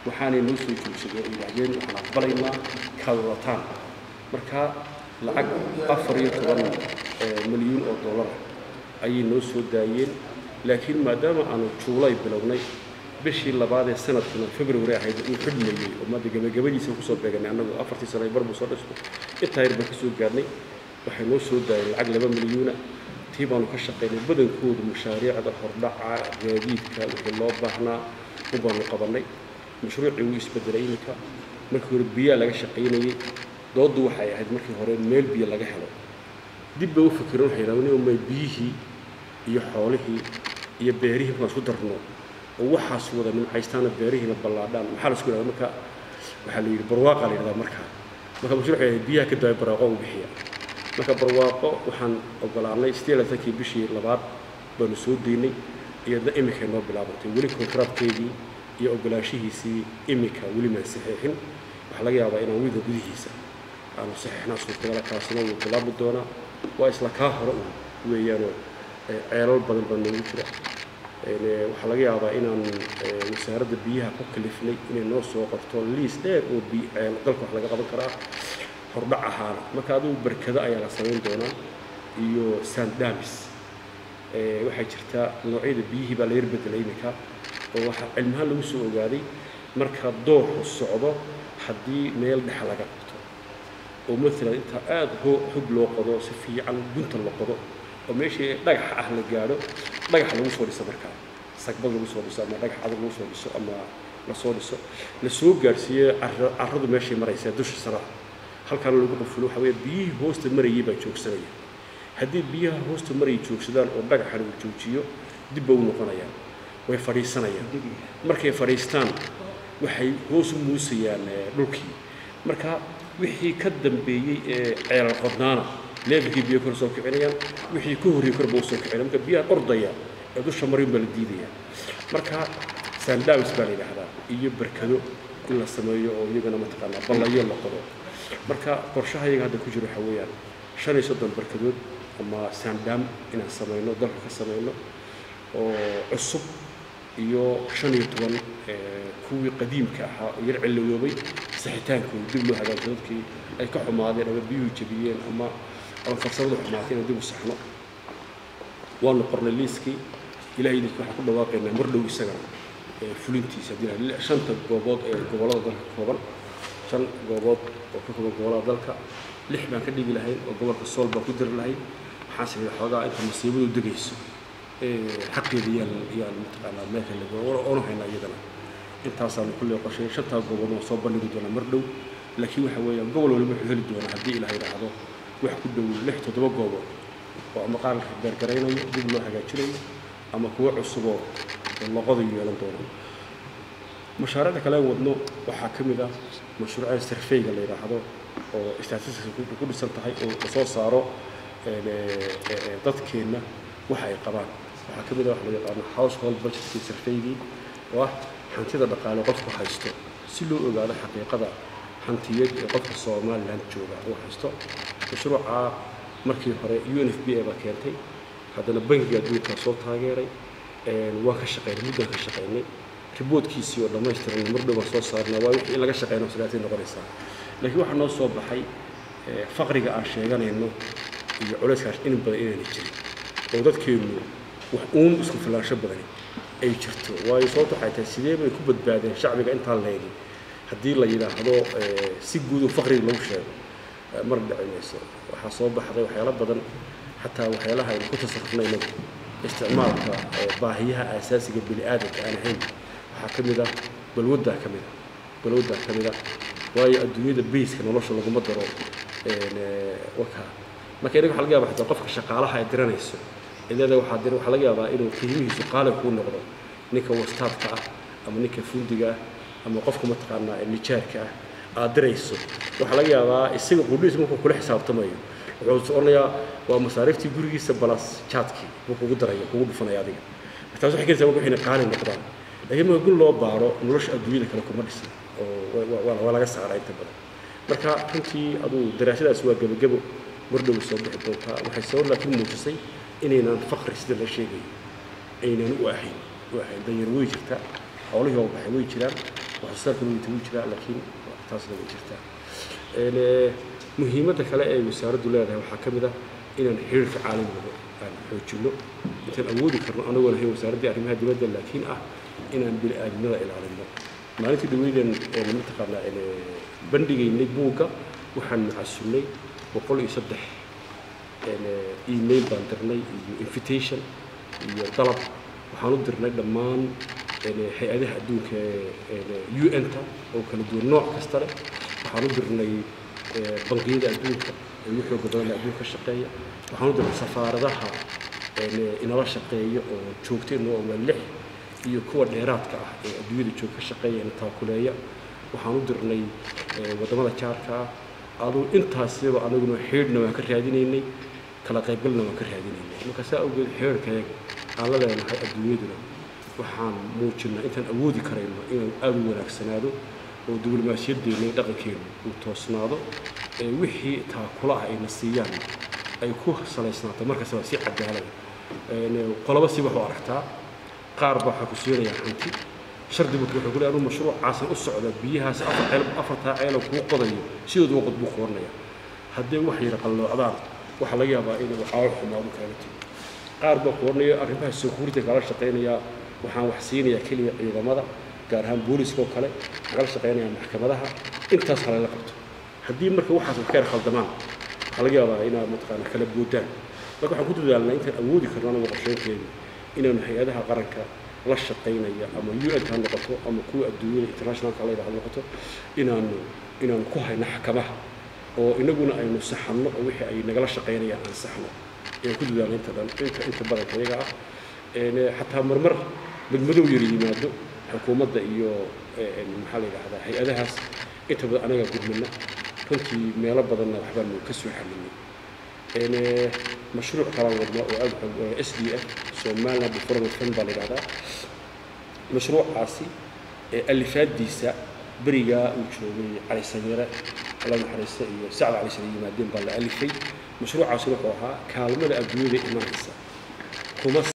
waxaanay noo soo joogsadeen oo yidhaahdeen waxaan aqbalaynaa kaad wadataan marka lacag afar iyo toban milyuun oo dollara ayay noo soo daayeen laakiin maadaama aanu juulay bilownay bishii labaad ee sanadkuna february ahayd uu xidhmayey oo maada gabagabadiisa kusoo beeganay annagu afartii sano bar buu soo dhisno intaa yar baan ka soo gaarnay waxay noo soo daayeen lacag laba milyuuna tii baanu ka shaqaynay badankoodu mashaariicda hordhaca gaadiidka wixii loo baahnaa u baanu qabannay mashruucii wuu isbedelay iminka markii hore biyaa laga shaqaynayey dooddu waxay ahayd markii hore meel biyo laga helo dib bay u fikireen waxay yidhahdeen may biyihii iyo xoolihii iyo beerihii markaan isku darno oo waxaas wada nimcaystaana beerihiina ballaadhaan maxaa la isku yidhahda marka waxaa la yidhi barwaaqa la yidhahdaa markaa marka mashruuc waxay ahayd biyaha ka daaya barwaaqo u bixiya marka barwaaqo waxaan ogolaanay steelatankii bishii labaad baanu soo daynay iyadna iminkay noo bilaabantay weli kontraadkeedii iyo ogolaanshihiisii iminka weli maan saxiixin waxaa laga yaabaa inaan wiilka gudihiisa aanu saxiixnaa suurtagala kaasina wuu bilaabi doonaa waa isla kaa hore un weeyaanoo ceelal badan baa noogu jira waxaa laga yaabaa inaan wasaaradda biyaha ku kalifnay inay noo soo qorto liis dheer oo ceel dalka wax laga qaban karaa hordhac ahaana marka adigu barkado ayaa la samayn doonaa iyo sandamis waxaa jirtaa noocyada biyihii baa la yar bedelay iminka oo waxaa cilmahaan lagu soo ogaaday marka dooxu socdo haddii meel dhexa laga qabto oo maalan inta aada hog loo qodo si fiican gunta la qodo oo meeshii dhagax ah la gaadho dhagax lagu soo dhiso markaa sagbad lagu soo dhiso ama dhagax adag lagu soo dhiso ama lasoo dhiso la soo gaadhsiiyo carradu meeshay maraysaa dusha saraha halkaana lagu qafulo waxa weeye biyihii hoosta marayay baa joogsanaya haddii biyaha hoosta marayay joogsadaan oo dhagaxan uu joojiyo dib ba u noqonayaan way fadhiisanayaan markay fadhiistaan waxay hoos u muusayaan dhulkii marka wixii ka dambeeyey ee ceelal qodnaana leebkii biyo kor soo kicinayaan wixii ka horreeyey kor baa u soo kicinaya marka biyaha ordaya ee dusha marin baa la diidaya marka sandamis baa la yidhaahdaa iyo barkado in la sameeyo oo iyagana mataqaanaa ballayo la qodo marka qorshaha iyaga hadda ku jiro waxaa weeyaan shan iyo soddon barkadood ama sandam inaan samayno dalka ka samayno oo cusub iyo shan iyo toban kuwii qadiimka ahaa oo yar cilowoobay saxitaankooda dib loo hagaajiyo dadkii ay ka xumaadeen ama biyuhu jabiyeen ama ama farsamadu xumaatay inaan dib u saxno waanu qornay liiskii ilahay idinka waxaan ku dhawaaqaynaa mar dhow isagana fulintiisa haddii shanta goobood ee gobollada dalka ka kooban shan goobood oo ka kooban gobollada dalka lix baan ka dhigi lahayn oo gobolka sool baan ku diri lahayn waxaan sameeyey xoogaa inta masiibadu degayso xaqeeda yaan yaan mataqaanaa meelka lago oonu haynaa iyadana intaasaanu kulley qorshay shantaa goobood waan soo bandhigi doonaa mar dhow laakiin waxa weeyaan gobol waliba wuxuu heli doonaa haddii ilaah yidhaahdo wax ku dhow lix toddoba goobood oo ama qaar la beergaraynayo dib loo hagaajinayo ama kuwo cusuboo loqodayu yeelan doono mashaariicda kale wadno waxaa ka mid ah mashruucada sarfeyga la yidhaahdo oo statistics ku dhisan tahay oo lasoo saaro dadkeenna waxa ay qabaan waxaa ka mid ah waxa loo yaqaano household budgetkii sarfeygii oo ah hantida dhaqaale qofku haysto si loo ogaado xaqiiqada hantiyad ee qofka somaliland jooga uu haysto mashruuca markii hore u n f b a baa keentay haddana bangiga adduunka soo taageeray waan ka shaqaynay muddaan ka shaqaynay riboodkiisii oo dhammaystiran mar dhow baan soo saarnaa waa wixii in laga shaqeyno sidaasay noqonaysaa laakiin waxaa noo soo baxay faqriga aan sheeganayno iyo culayskaas in badan inaana jirin oo dadkeennu wax uun isku filaansho badani ay jirto waayo sababta waxay tahay sidee bay ku badbaadeen shacbiga intaan leegi haddii la yidhaahdo si guud oo faqriga lagu sheego mar dhici mayso waxaa soo baxday waxyaalo badan xataa waxyaalaha aynu ku tasarufnay inagu isticmaalka baahiyaha aasaasiga bini aadamka aan ahayn waxaa ka mid ah balwaddaa ka mid ah balwaddaa ka mid ah waayo adduunyada bayska nolosha laguma daro waka marka inaga waxa laga yaaba xitaa qofka shaqaalaha ay diranayso idaada waxaa dir waxaa laga yaabaa inuu qiimihiisu qaali kuu noqdo ninka wastaadka ah ama ninka fundiga ah ama qofka mataqaanaa nijaarka ah aad dirayso waxaa laga yaabaa isaga qudhiis markuu kula xisaabtamayo wuxuu odhanayaa waa masaariiftii gurigiisa balas jaadkii buu kugu daraya kugu dhufanaya adiga taas waxay keenaysaa marka waxayna qaali noqdaan laakiin marka gun loo baaro nolosha adduunyada kale kuma dhisan oo waa laga saaraa inta badan marka runtii aduu daraasadaas waa gebagebo mardhow soo bixi doontaa waxay soo laakiin muujisay inaynaan faqri sida la sheegayo aynaan u ahayn u ahayn danyar way jirtaa xoolihii oo baxay way jiraan waxsoosaarka nugita wuu jiraa laakiin taasna way jirtaa muhiimadda kale ee wasaaraddu leedahay waxaa ka mid ah inaan xiriirka caalamiga aan xoojinno intaan awoodi karno anagoon ahayn wasaaraddii arrimaha dibadda laakiin ah inaan bini-aadamnada ilaalino maalintii dhaweydan mataqaanaa bandhigaynay buugga waxaan macasunnay boqol iyo saddex email baan dirnay iyo invitation iyo dalab waxaan u dirnay dhammaan hay-adaha adduunka u n-ta oo kala duwan nooc kasta leh waxaan u dirnay bangiyada adduunka ee ugu xooga badan adduunka ka shaqeeya waxaan u dirnay safaaradaha inala shaqeeya oo joogta inoo waa lix iyo kuwa dheeraadka ah ee adduunyada joog ka shaqeeya ina taakuleeya waxaan u dirnay waddamada jaarka ah aduu intaasiba anaguna xeedhna waan ka raadinaynay kala qaybgalna waan ka raadinaynay marka saa awgeed xeerhkayaga aan la leenahay adduunyaduna waxaan muujinaa intaan awoodi karayno inuu aada u wanaagsanaado oo diblomaasiyaddeenna iyo dhaqankeenu uu toosnaado ee wixii taakula ah ayna siiyaan ay ku salaysnaato markastaba si cadaalada qoloba si waxu aragtaa qaar baa waxaa ku siinayaa hanti shardi marka wuxuu ku leeyahay anuu mashruucaasan u socda biyahaas afar ceel afartaa ceelo kuu qodayo sidoodu waqad buu qoranaya haddii wax yara qalloocdaan waxaa laga yaabaa inuu caawo xumaadu kaaga timo qaar baa qoranaya arrimaha security kala shaqaynayaa waxaan wax siinayaa keliya ciidamada gaar ahaan booliska oo kale kala shaqaynayaa maxkamadaha intaas halayla qabto haddii marka waxaas wax ka yar khaldamaan waxaa laga yaabaa inaad mataqaana kala boodaan marka waxaan ku dadaalnaa intaan awoodi karno anagu qorsheynteedu inaanu hay-adaha qaranka la shaqaynaya ama u n ha noqoto ama kuwa adduunyada internationalka la yidhahdo noqoto inaanu inaanu ku hayno xakamaha oo inaguna aynu saxanno oo wixii ay nagala shaqaynayaan aan saxno ayaan ku dadaalna inta dhan inta inta badanka iyaga ah xataa marmar madmadow yar yimaado xukuumadda iyo maxaa la yidhahdaa hay-adahaas inta badan anaga gudmina runtii meelo badanna waxbaanu ka soo xalinay mashruuc kalaan wadna oo aad s d f somaliland development fund baa la yidhahdaa mashruucaasi alifaadiisa berigaa uu joogay cali samiire alla naxariista iyo sacd cali sare yimaadeen baa la alifay mashruucaasina wuxuu ahaa kaalmada adduunyada imanaysa kuma